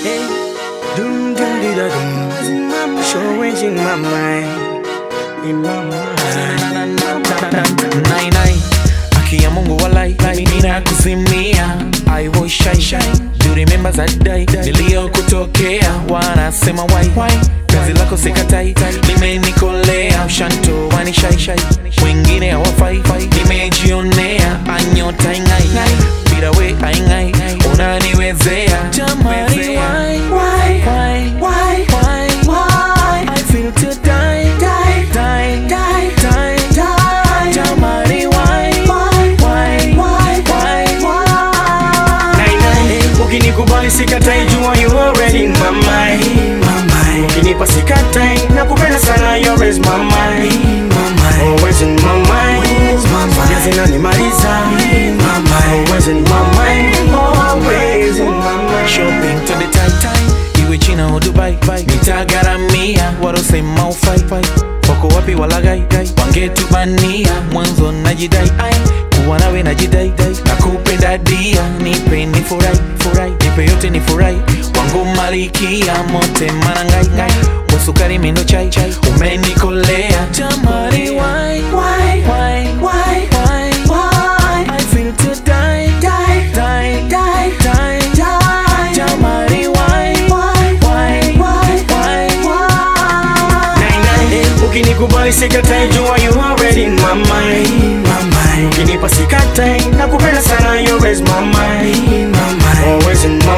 Hey, dum dum di da dum. Showing in my mind, in my mind. Nai nai Aki ya Mungu walai Nina kuzimia I was shy shy Do you remember that day Niliyokutokea Wanasema why why Kazi lako sikatai Limenikolea Ushanto wani shy shy Wengine hawafai Nimejionea Anyota ingai Bila we aingai Unaniwezea Jamani why why why why why why I feel to die die die die die die Jamani why why why why why Nai, nai. Ukinikubali sikatai, jua you already in my mind. Ukinipa sikatai, nakupenda sana, you always my mind. Always in my mind. Zote zinanimaliza. Always in my mind. Always in my mind. shopping to the tight time iwe china au dubai nitagaramia warosema ufai wako wapi walagai wangetubania mwanzo najidai ai kuwa nawe najidai na kupenda dia nipe ni furai furai nipe yote ni furai wangu malikia mote manangai ngai wasukari mindo chai chai umenikolea jamani why why why why why why I feel to die die die die die die jamani why why why why why Nai, nai. Ukinikubali sikatai, jua you already in my mind. Ukinipa sikatai, nakupenda sana, you always my mind. Always in my